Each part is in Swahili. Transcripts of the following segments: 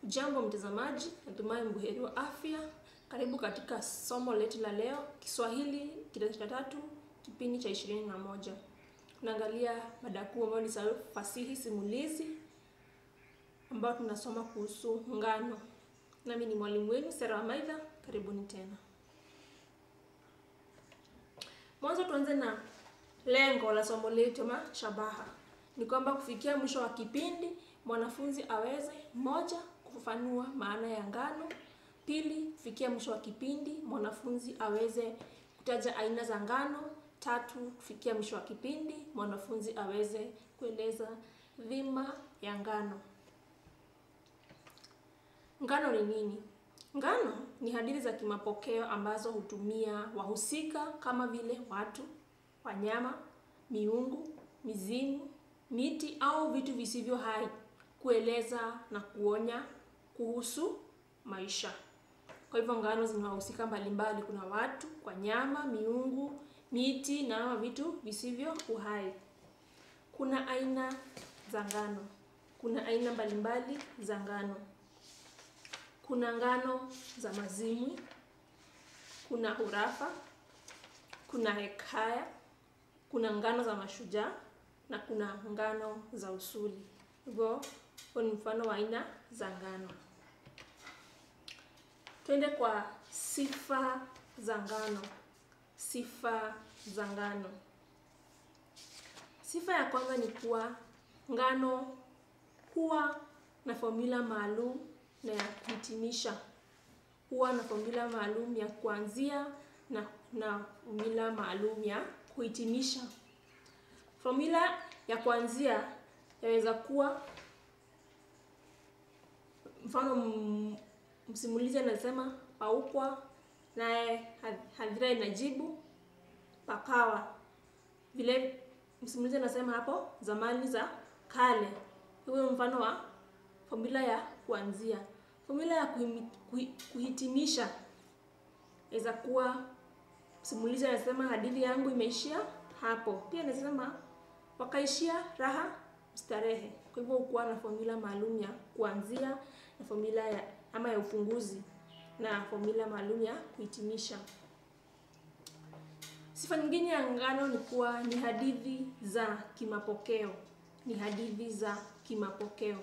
Jambo mtazamaji, natumai mbuheri wa afya. Karibu katika somo letu la leo, Kiswahili kidato cha tatu, kipindi cha ishirini na moja. Tunaangalia mada kuu ambayo ni fasihi simulizi, ambayo tunasoma kuhusu ngano. Nami ni mwalimu wenu Sera Wamaidha, karibuni tena. Mwanzo tuanze na lengo la somo letu ama shabaha. Ni kwamba kufikia mwisho wa kipindi mwanafunzi aweze moja, kufafanua maana ya ngano; pili, kufikia mwisho wa kipindi mwanafunzi aweze kutaja aina za ngano; tatu, kufikia mwisho wa kipindi mwanafunzi aweze kueleza dhima ya ngano. Ngano ni nini? Ngano ni hadithi za kimapokeo ambazo hutumia wahusika kama vile watu, wanyama, miungu, mizimu, miti au vitu visivyo hai kueleza na kuonya kuhusu maisha. Kwa hivyo ngano zina wahusika mbalimbali. Kuna watu, wanyama, miungu, miti na vitu visivyo uhai. Kuna aina za ngano. Kuna aina mbalimbali za ngano. Kuna ngano za mazimwi, kuna hurafa, kuna hekaya, kuna ngano za mashujaa na kuna ngano za usuli. Hivyo huo ni mfano wa aina za ngano. Twende kwa sifa za ngano. Sifa za ngano. Sifa ya kwanza ni kuwa ngano huwa na fomula maalum na ya kuhitimisha. Huwa na fomula maalum ya kuanzia na na fomula maalum ya kuhitimisha. Fomula ya kuanzia yaweza kuwa mfano, msimulizi anasema paukwa, naye hadhira inajibu pakawa. Vile msimulizi anasema hapo zamani za kale. Huo mfano wa fomula ya kuanzia. Fomula ya kuhitimisha inaweza kuwa msimulizi anasema hadithi yangu imeishia hapo. Pia anasema wakaishia raha starehe. Kwa hivyo hukuwa na fomula maalum ya kuanzia na fomula ya ama ya ufunguzi na fomula maalum ya kuhitimisha. Sifa nyingine ya ngano ni kuwa ni hadithi za kimapokeo. Ni hadithi za kimapokeo,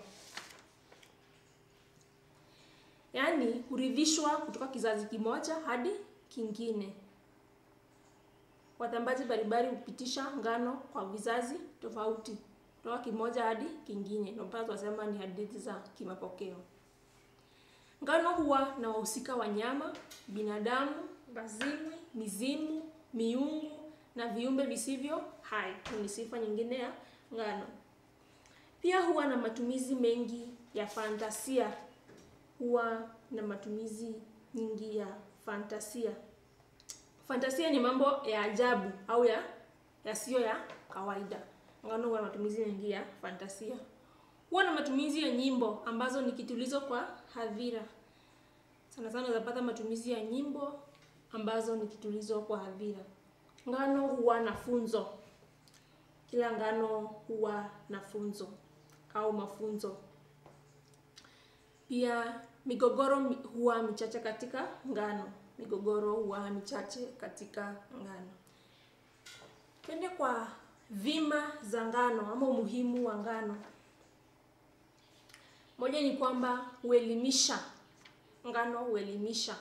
yaani huridhishwa kutoka kizazi kimoja hadi kingine. Watambaji mbalimbali hupitisha ngano kwa vizazi tofauti kutoka kimoja hadi kingine, ndio mpaka tunasema ni hadithi za kimapokeo. Ngano huwa na wahusika wanyama, binadamu, mazimwi, mizimu, miungu na viumbe visivyo hai. Ni sifa nyingine ya ngano. Pia huwa na matumizi mengi ya fantasia. Huwa na matumizi nyingi ya fantasia. Fantasia ni mambo ya ajabu au ya yasiyo ya kawaida. Ngano huwa na matumizi mengi ya fantasia. Huwa na matumizi ya nyimbo ambazo ni kitulizo kwa hadhira. Sana sana unapata matumizi ya nyimbo ambazo ni kitulizo kwa hadhira. Ngano huwa na funzo. Kila ngano huwa na funzo au mafunzo. Pia migogoro huwa michache katika ngano. Migogoro huwa michache katika ngano. Twende kwa dhima za ngano ama umuhimu wa ngano. Moja ni kwamba huelimisha. Ngano huelimisha.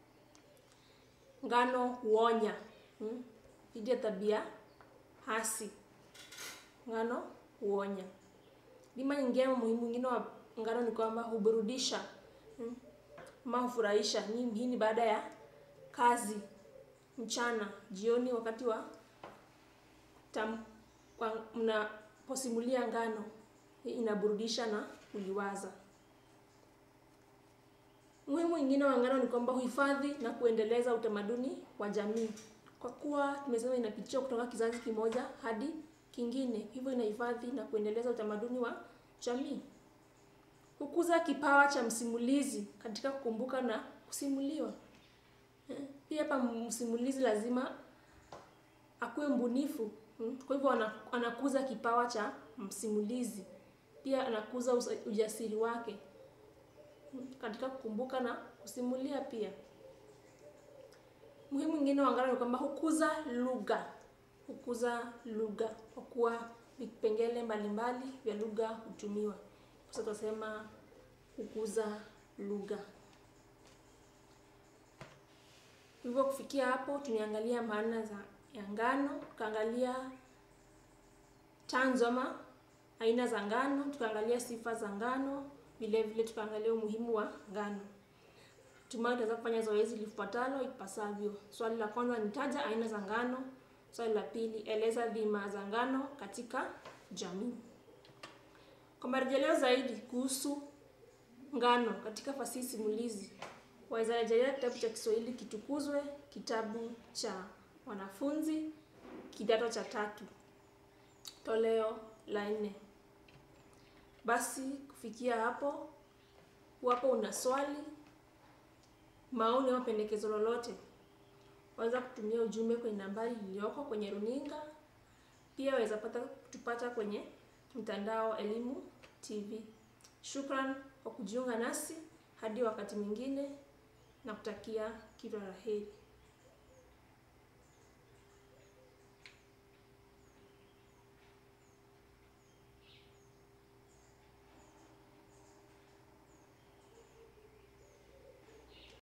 Ngano huonya dhidi ya tabia hasi. Ngano huonya. Dhima nyingine muhimu mwingine wa ngano ni kwamba huburudisha ama hufurahisha. Hii ni baada ya kazi mchana, jioni, wakati wa mnaposimulia ngano, inaburudisha na kuliwaza. Umuhimu mwingine wa ngano ni kwamba huhifadhi na kuendeleza utamaduni wa jamii, kwa kuwa tumesema inapitishwa kutoka kizazi kimoja hadi kingine, hivyo inahifadhi na kuendeleza utamaduni wa jamii. Hukuza kipawa cha msimulizi katika kukumbuka na kusimuliwa. Pia hapa msimulizi lazima akuwe mbunifu, kwa hivyo anakuza kipawa cha msimulizi. Pia anakuza ujasiri wake. katika kukumbuka na kusimulia pia. Muhimu mwingine wa ngano ni kwamba hukuza lugha, hukuza lugha kwa kuwa vipengele mbalimbali vya lugha hutumiwa. Sasa tunasema kukuza lugha. Hivyo kufikia hapo, tumeangalia maana za ya ngano, tukaangalia chanzo ama aina za ngano, tukaangalia sifa za ngano, vile vile tukaangalia umuhimu wa ngano. Tumai tutaweza kufanya zoezi lifuatalo ipasavyo. Swali la kwanza nitaja aina za ngano. Swali la pili, eleza dhima za ngano katika jamii. Kwa marejeleo zaidi kuhusu ngano katika fasihi simulizi, waweza rejelea kitabu cha Kiswahili Kitukuzwe, kitabu cha wanafunzi kidato cha tatu, toleo la nne. Basi kufikia hapo, wapo una swali, maoni au pendekezo lolote, waweza kutumia ujumbe kwenye nambari iliyoko kwenye runinga. Pia waweza pata kutupata kwenye mtandao Elimu TV. Shukran kwa kujiunga nasi hadi wakati mwingine, na kutakia kila la heri.